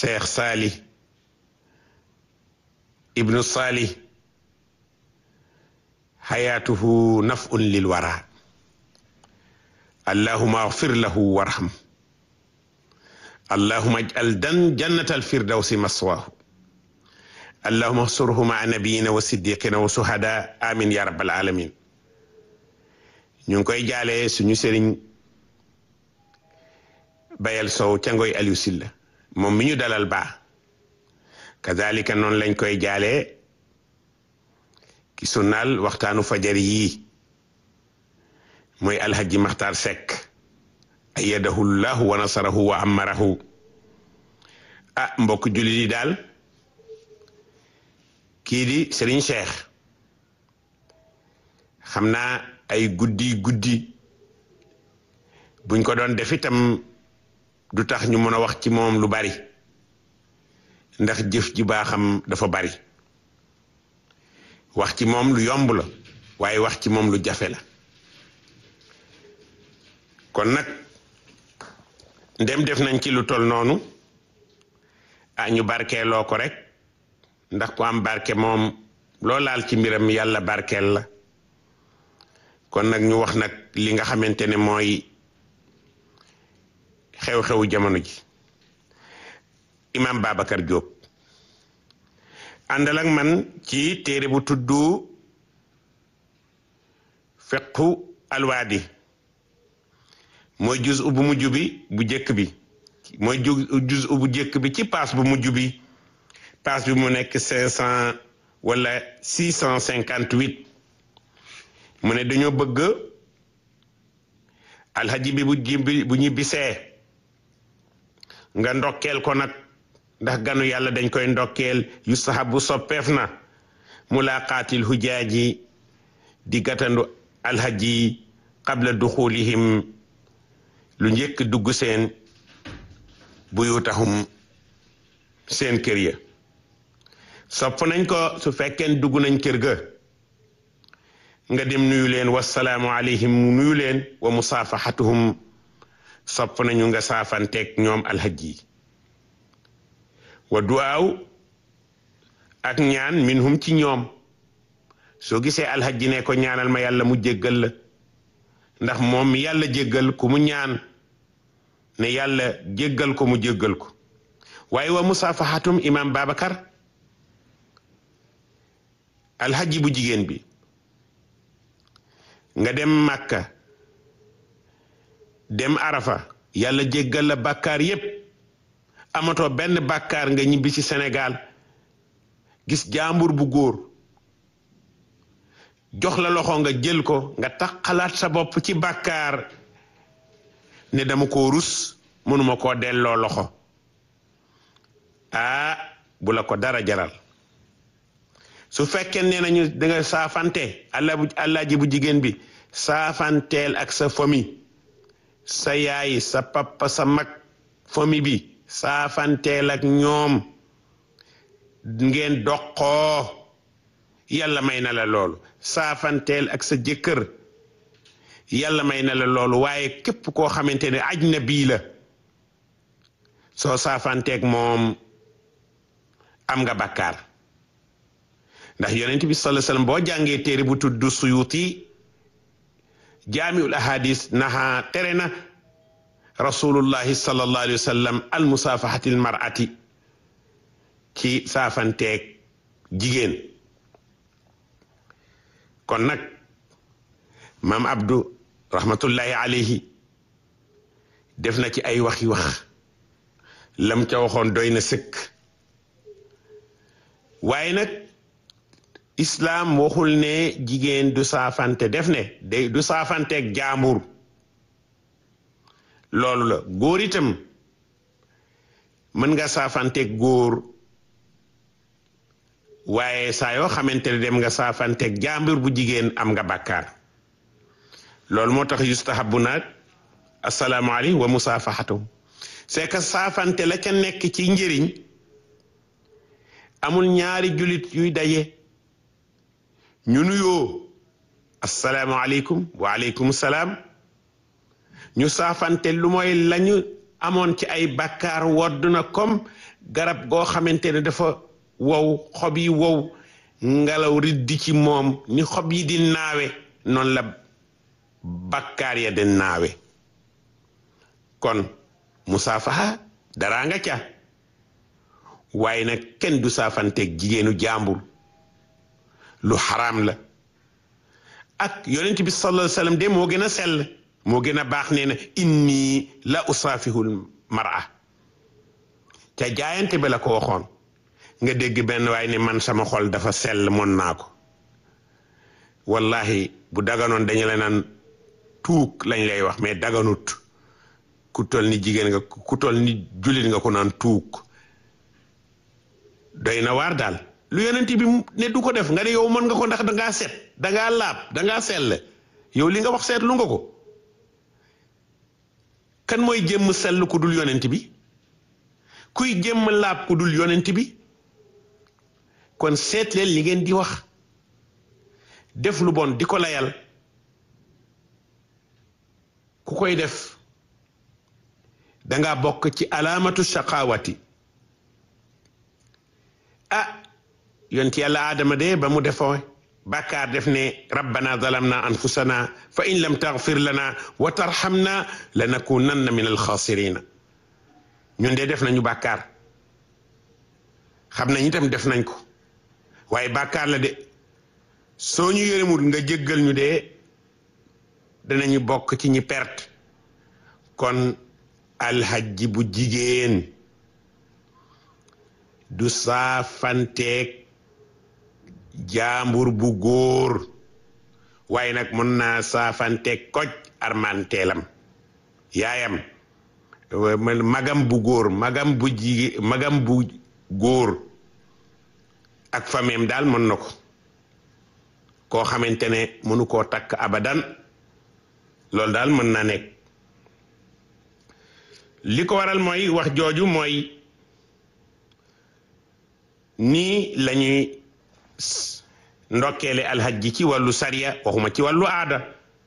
Cheikh Salih ibnu Salih xayaatuhu nafun lil wara allahuma agfir lahu warham allahuma aj'al dan jannata alfirdawsi maswaahu allahuma xsurhu maa nabiyina wa siddiqina wa suhada amin ya rabbal alamin ñu ngi koy jaale suñu sëriñ bayal sow ca ngoy Aliou Silla moom mi ñu dalal baa kazalika noonu lañ koy jaale ki sunnaal waxtaanu fajar yii mooy alhaji maxtaar sekk ayyadahu llahu wa nasarahu wa amarahu ah mbokk jullit yi daal kii di Serigne Cheikh xam naa ay guddi guddi buñ ko doon def itam du tax ñu mën a wax ci moom lu bari ndax jëf ji baaxam dafa bari wax ci moom lu yomb la waaye wax ci moom lu jafe la kon nag ndem def nañ ci lu tol noonu ah ñu barkeeloo ko rek ndax ku am barke moom loo laal ci mbiram yàlla barkeel la kon nag ñu wax nag li nga xamante ne mooy xew-xewu jamono ji imam Babacar Diop àndal ak man ci téere bu tudd fiqhu alwaadi mooy juz bu mujj bi bu jëkk bi mooy juz bu jëkk bi ci paas bu mujj bi paas bi mu nekk cinq cent wala six cent cinquante huit mu ne dañoo bëgg alhaji bi bu jimbi bu ñibbisee nga ndokkeel ko nag ndax ganu yàlla dañ koy ndokkeel yu sahabu soppeef na mulaqaatil hujaaji di gatandu alhaji qabla duxulihim lu njëkk dugg seen buyutahum seen kër ya sopp nañ ko su fekkeen dugg nañ kër ga nga dem nuyu leen wasalaamu alayhim nuyu leen wa musaafaxatuhum sopp nañu nga saafanteeg ñoom alhaj yi wa duwaaw ak ñaan minhum ci ñoom soo gisee alhaj ne ko ñaanal ma yàlla mu jéggal la ndax moom mi yàlla jéggal ku mu ñaan ne yàlla jéggal ko mu jéggal ko waaye wa musaafaxatum imam Babacar alhaji bu jigéen bi nga dem Makka dem Arafa yàlla jéggal la bàkkaar yépp amatoo benn bàkkaar nga ñibbi ci Sénégal gis jaambur bu góor jox la loxo nga jël ko nga tax xalaat sa bopp ci bàkkaar ne dama ko rus mënuma koo delloo loxo ah bu la ko dara jaral su fekkee nee nañu da nga saafante allah bu allah ji bu jigéen bi saafanteel ak sa famille sa yaay sa papa sa mag famille bi saafanteel ak ñoom ngeen doqoo yàlla may na la loolu saafanteel ak sa jëkkër yàlla may na la loolu waaye képp koo xamante ne aj na bii la soo saafanteeg moom am nga bàkkaar ndax yonent bi sallallahu alayhi wasallam boo jàngee téere bu tudd suyuti jaamiul ahadis naha tere na rasulullahi sallallahu alayhi wasallam al musaafahatil mar'ati ci saafanteeg jigéen kon nag maam Abdou rahmatullahi alayhi def na ci ay waxi wax lam ca waxoon doy na sëkk waaye nag islaam waxul ne jigéen du saafante def ne day du saafanteeg jaambur loolu la góor itam mën nga saafanteeg góor waaye saa yoo xamante ne dem nga saafanteeg jaambur bu jigéen am nga bàkkaar loolu moo tax yustahabu nag assalaamu alayhi wa musaafaxatu c'est que saafante la ca nekk ci njëriñ amul ñaari julit yuy daje ñu nuyoo assalaamu aleykum wa aleykum salaam ñu saafante lu mooy lañu amoon ci ay bàkkaar wodd na comme garab goo xamante ne dafa wow xob yi wow ngelaw riddi ci moom ni xob yi di naawe noonu la bàkkaar ya di naawe kon musaafaha daraa nga ca waaye nag kenn du saafanteeg jigéenu jàmbur lu xaraam la ak yonent bi sallallahu alayhi wasallam de moo gën a sell moo gën a baax nee na inni la usaafihul mar'a ca jaayante bi la ko waxoon nga dégg benn waaye ne man sama xol dafa sell mën naa ko wallahi bu daganoon dañu la naan tuuk lañ lay wax mais daganut ku tol ni jigéen nga ku tol ni jullit nga ko naan tuuk doy na waar daal lu yonent bi ne du ko def nga ne yow mën nga ko ndax dangaa set dangaa laab dangaa sell yow li nga wax seetlu nga ko kan mooy jëmm sell ku dul yonent bi kuy jëmm laab ku dul yonent bi kon seet leen li ngeen di wax def lu bon di ko layal ku koy def danga bokk ci alaamatu shaqawati ah yonent yàlla aadama de ba mu defoo bàkkaar def ne rabbana zalamna anfusana fa in lam taghfir lana wa tarhamna lanakunanna min alxasirina ñun de def nañu bàkkaar xam nañ itam def nañ ko waaye bàkkaar la de soo ñu yërëmul nga jéggal ñu de danañu bokk ci ñi perte kon alhajji bu jigéen du saafanteeg jaambur bu góor waaye nag mën naa saafanteeg koj armanteelam yaayam magam bu góor magam bu jigéen magam bu góor ak fameem daal mën na ko koo xamante ne mënu koo takk abadan loolu daal mën na nekk li ko waral mooy wax jooju mooy nii lañuy ndokkeele alhajji ci wàllu sariya waxuma ci wàllu aada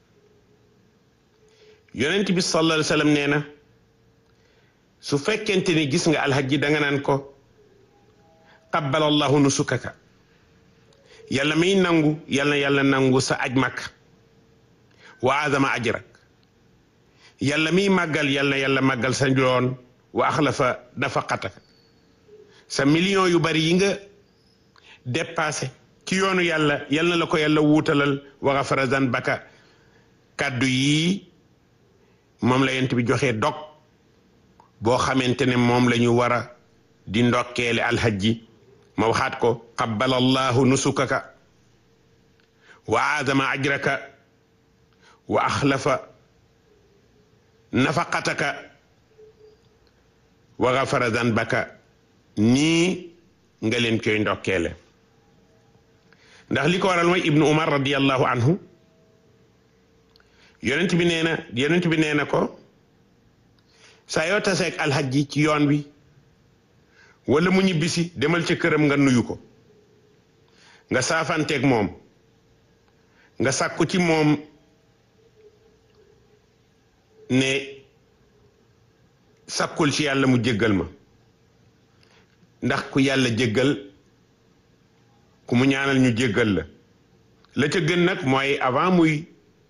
yonent bi sallallahu alayhi wasallam nee na su fekkente ni gis nga alhajji danga naan ko qabbala allahu nusukaka yàlla miy nangu yàlla yàlla nangu sa aj makka wa azama ajrak yàlla miy màggal yàlla yàlla màggal sa njoon wa axlafa nafaqataka sa million yu bari yi nga dépassé ci yoonu yàlla yal na la ko yàlla wuutalal wa ghafara zanbaka kàddu yii moom la yent bi joxe dog boo xamante ne moom la ñu war a di ndokkeele alhajji ma waxaat ko qabbala allahu nusukaka wa aazama ajraka wa axlafa nafaqataka wa ghafara zanbaka nii nga leen koy ndokkeele ndax li ko waral mooy ibnu umar radiallahu anhu yonent bi nee na yonent bi nee na ko saa yoo taseeg alhajji ci yoon bi wala mu ñibbisi demal ca këram nga nuyu ko nga saafanteeg moom nga sàkku ci moom ne sàkkul ci yàlla mu jéggal ma ndax ku yàlla jéggal ku mu ñaanal ñu jéggal la la ca gën nag mooy avant muy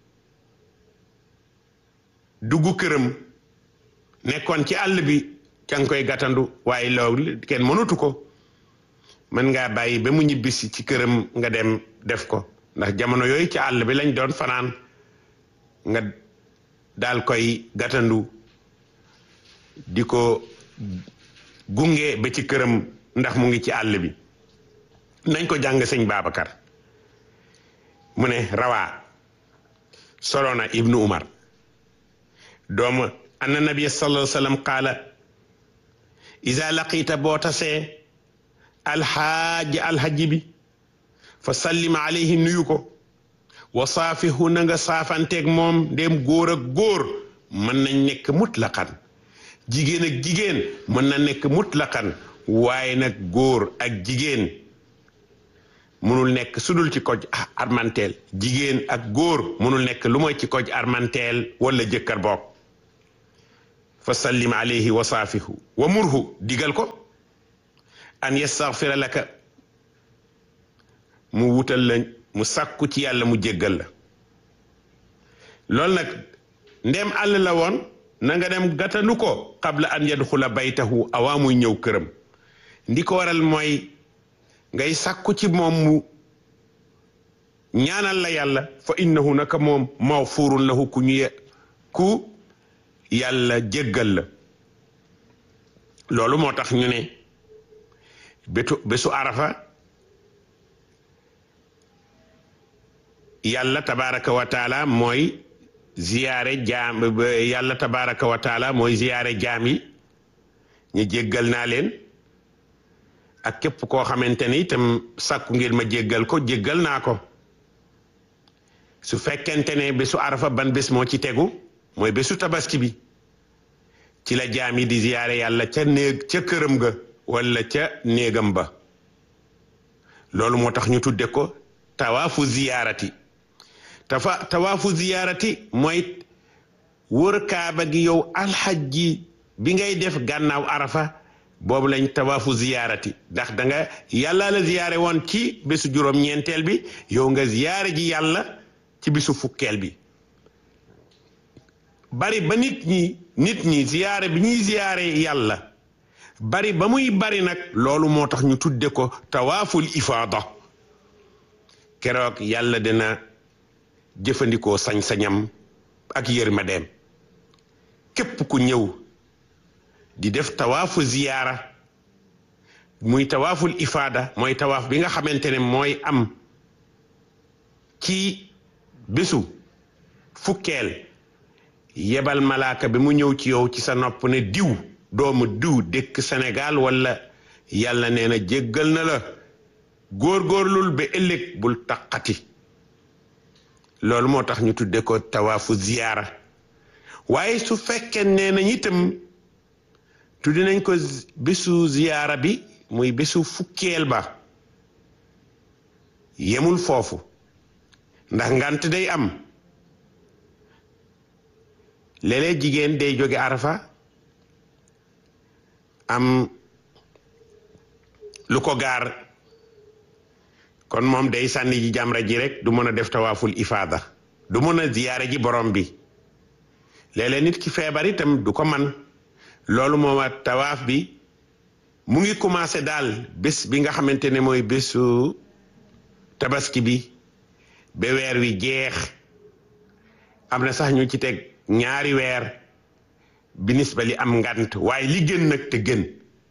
dugg këram nekkoon ci àll bi ca nga koy gàttandu waaye loolu kenn mënatu ko mën ngaa bàyyi ba mu ñibbisi ci këram nga dem def ko ndax jamono yooyu ci àll bi lañ doon fanaan nga daal koy gàttandu di ko gunge ba ci këram ndax mu ngi ci àll bi nañ ko jàng sëñ Babacar mu ne rawaa solona ibnu umar doomu anna nabiya sallallahu alayhi wa sallam qaala iza laqita boo tasee alxaaji alxaji bi fa sallim alayhi nuyu ko wa saafihu na nga saafanteeg moom ndéem góor ak góor mën nañ nekk mutlaqan jigéen ak jigéen mën na nekk mutlaqan waaye nag góor ak jigéen mënul nekk sudul ci koj armanteel jigéen ak góor mënul nekk lu mooy ci koj armanteel wala jëkkër boog fa sallim alayhi wa saafihu wa murhu digal ko an yastaghfira laka mu wutal la mu sàkku ci yàlla mu jéggal la loolu nag ndem àll la woon na nga dem gàttanu ko qabla an yadxula baytahu awaa muy ñëw këram ndi ko waral mooy ngay sàkku ci moom mu ñaanal la yàlla fa innahu naka moom mawfurun lahu ku ñu ku yàlla jéggal la loolu moo tax ñu ne bétu bésu arafa yàlla tabaraka wa taala mooy ziyaare jaam yàlla tabaraka wa taala mooy ziyaare jaam yi ñu jéggal naa leen ak képp koo xamante ni itam sàkku ngir ma jéggal ko jéggal naa ko su fekkente ne bésu arafa ban bés moo ci tegu mooy bésu tabaski bi ci la jaam yi di ziyaare yàlla ca néeg ca këram ga wala ca néegam ba loolu moo tax ñu tudde ko tawaafu ziyaarati tafa tawaafu ziyaarati mooy wër kaaba gi yow alxajji bi ngay def gànnaaw arafa boobu lañ tawaafu ziyaarati ndax da nga yàlla la ziyaare woon ci bésu juróom-ñeenteel bi yow nga ziyaare ji yàlla ci bisu fukkeel bi bari ba nit ñi nit ñi ziyaare bi ñuy ziyaare yàlla bari ba muy bari nag loolu moo tax ñu tudde ko tawaaful ifaada keroog yàlla dina jëfandikoo sañ-sañam ak yërmandeem képp ku ñëw di def tawaafu ziyaara muy tawaaful ifaada mooy tawaaf bi nga xamante ne mooy am ci bésu fukkeel yebal malaaka bi mu ñëw ci yow ci sa nopp ne diw doomu diw dëkk Sénégal wala yàlla nee na jéggal na la góorgóorlul ba ëllëg bul taqati loolu moo tax ñu tudde ko tawaafu ziyaara waaye su fekkee nee nañ itam tuddi nañ ko bésu ziyaara bi muy bésu fukkeel ba yemul foofu ndax ngant day am léeg-léeg jigéen day jóge arafa am lu ko gaar kon moom day sànni ji jamra ji rek du mën a def tawaaful ifaada du mën a ziyaare ji borom bi léeg-léeg nit ki feebar itam du ko man loolu moom a tawaaf bi mu ngi commencé daal bés bi nga xamante ne mooy bésu tabaski bi ba weer wi jeex am na sax ñu ci teg ñaari weer binis ba li am ngant waaye li gën nag te gën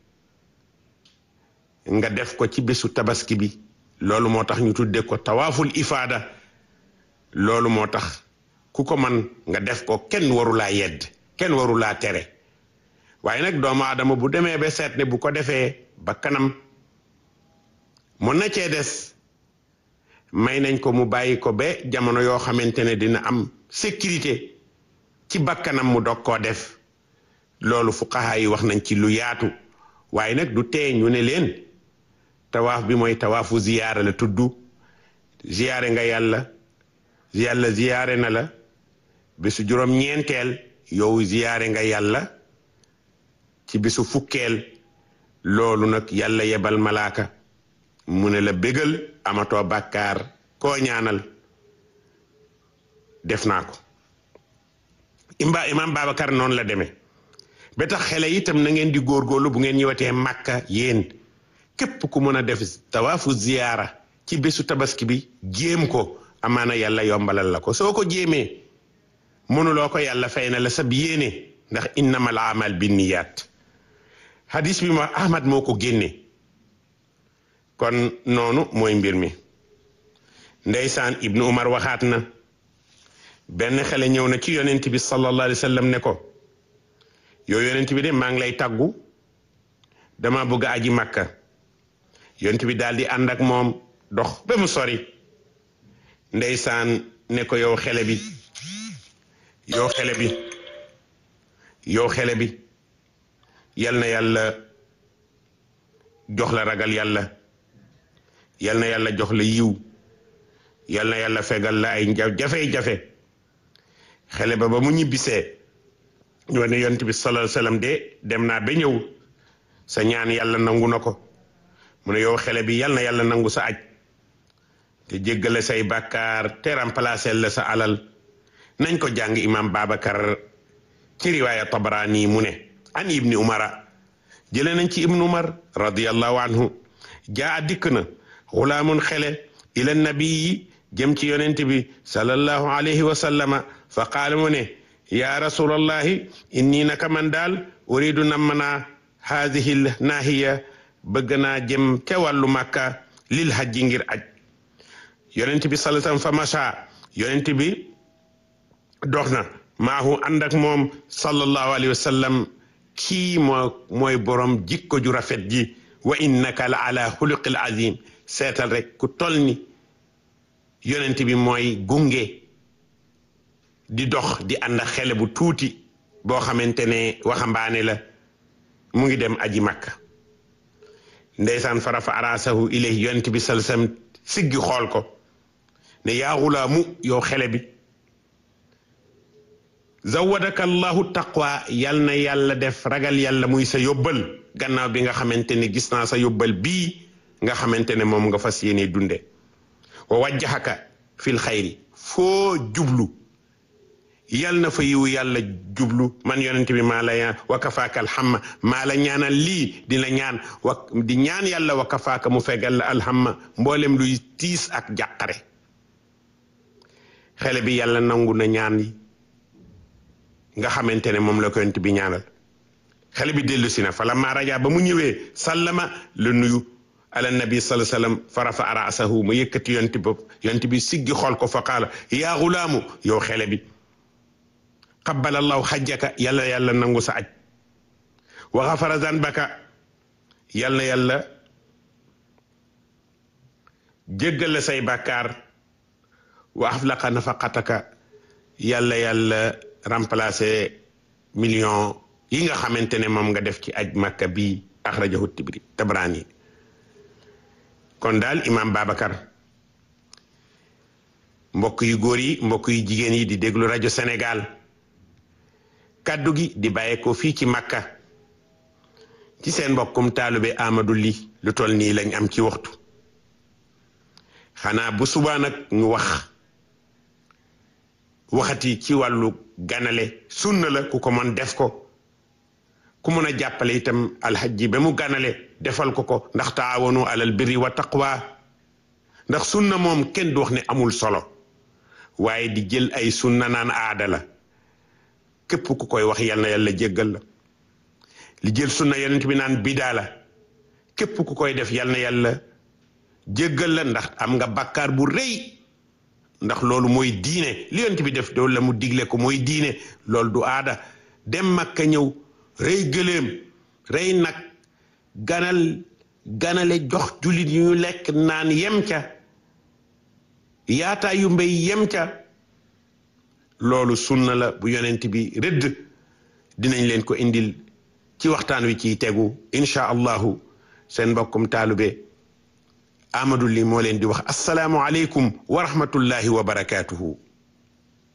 nga def ko ci bésu tabaski bi loolu moo tax ñu tudde ko tawaaful ifaada loolu moo tax ku ko man nga def ko kenn warulaa yedd kenn warulaa tere waaye nag doomu aadama bu demee ba seet ne bu ko defee ba kanam mën na cee des may nañ ko mu bàyyi ko ba jamono yoo xamante ne dina am sécurité ci bakkanam mu dog koo def loolu fuqaha yi wax nañ ci lu yaatu waaye nag du tee ñu ne leen tawaaf bi mooy tawaafu ziyaara la tudd ziyaare nga yàlla yàlla ziyaare na la bésu juróom-ñeenteel yow ziyaare nga yàlla ci bésu fukkeel loolu nag yàlla yebal malaaka mu ne la bégal amatoo bàkkaar koo ñaanal def naa ko imba imam Babacar noonu la demee ba tax xele itam na ngeen di góorgóorlu bu ngeen ñëwatee màkka yéen képp ku mën a def tawaafu ziyaara ci bésu tabaski bi jéem ko amaana yàlla yombalal la ko soo ko jéemee mënuloo ko yàlla fay na la sab yéene ndax innamal amal binniyaat hadis bi ma ahmad moo ko génne kon noonu mooy mbir mi ndeysaan ibnu umar waxaat na benn xale ñëw na ci yonent bi sallallahu alayhi wa sallam ne ko yow yonent bi de maa ngi lay tàggu dama bëgg aji makka yonent bi daal di ànd ak moom dox ba mu sori ndeysaan ne ko yow xele bi yow xele bi yow xele bi yal na yàlla jox la ragal yàlla yal na yàlla jox la yiw yal na yàlla fegal la ay jafe-jafe xele ba ba mu ñibbisee ñu ne yonent bi sallallahu alayhi wasallam de dem naa ba ñëw sa ñaan yàlla nangu na ko mu ne yow xele bi yal na yàlla nangu sa aj te jéggale say bàkkaar te remplacer la sa alal nañ ko jàng imam Babacar ci riwaaya Tabarani mu ne an ibni umara jële nañ ci ibnu umar radiyallahu anhu jaa dikk na xulaamun xele ila nabii jëm ci yonent bi sallallahu alayhi wa sallama fa qaala mu ne yaa rasulallahi inni naka man daal uridu nam naa haadihi naahiya bëgg naa jëm ca wàllu màkka lil hajji ngir aj yonent bi sallallahu alayhi fa macha yonent bi dox na maahu ànd ak moom sallallahu alayhi wa sallam kii moo mooy borom jikko ju rafet ji wa innaka la ala xuluqil azim seetal rek ku tol ni yonent bi mooy gunge di dox di ànd ak xele bu tuuti boo xamante ne waxambaane la mu ngi dem aji makka ndeysaan farafa arasahu ilayhi yonent bi salsam siggi xool ko ne yaa xulaamu yow xele bi zawadaka allahu taqwa yal na yàlla def ragal yàlla muy sa yóbbal gannaaw bi nga xamante ne gis naa sa yóbbal bii nga xamante ne moom nga fas yéene dunde wa wajjahaka fil xayri foo jublu yal na fa yiwu yàlla jublu man yonent bi maa la ñaan wa kafaaka alhamma maa la ñaanal lii di la ñaan wa di ñaan yàlla wa kafaaka mu fegal la alhamma mboolem luy tiis ak jàqare xele bi yàlla nangu na ñaan yi nga xamante ne moom la ko yonent bi ñaanal xale bi dellu si na fa lamma raja ba mu ñëwee sallama la nuyu ala nabi sallallahu alayhi wasallam fa rafa ra'sahu mu yëkkati yonent bi yonent bi siggi xool ko fa qaala yaa gulaamu yow xele bi qabbala allahu xajjaka yàlla yàlla nangu sa aj wa xafara zanbaka yàlla yàlla jéggal la say bàkkaar wa aflaqa nafaqataka yàlla yàlla remplacer million yi nga xamante ne moom nga def ci aj makka bi axrajahu tibri tabrani kon daal imam Babacar mbokk yu góor yi mbokk yu jigéen yi di déglu rajo Sénégal kaddu gi di bàyyeekoo fii ci makka ci seen mbokkum taalube Amadou Ly lu toll nii lañ am ci waxtu xanaa bu subaa nag ñu wax waxati ci wàllu ganale sunna la ku ko mën def ko ku mën a jàppale itam alxajji ba mu ganale defal ko ko ndax taawanu alal birri wa taqwa ndax sunna moom kenn du wax ne amul solo waaye di jël ay sunna naan aada la képp ku koy wax yal na yàlla jéggal la li jël sunna yonent bi naan bidaa la képp ku koy def yal na yàlla jéggal la ndax am nga bakkaar bu rëy ndax loolu mooy diine li yonent bi def doolu la mu digle ko mooy diine loolu du aada dem makka ñëw rey gëléem rey nag ganal ganale jox jullit yu ñu lekk naan yem ca yaataa yu mbéy yem ca loolu sunna la bu yonent bi rëdd dinañ leen ko indil ci waxtaan wi ciy tegu incha allahu seen mbokkum taalube Amadou Ly moo leen di wax asalaamu aleykum wa rahmatullahi wa barakaatuhu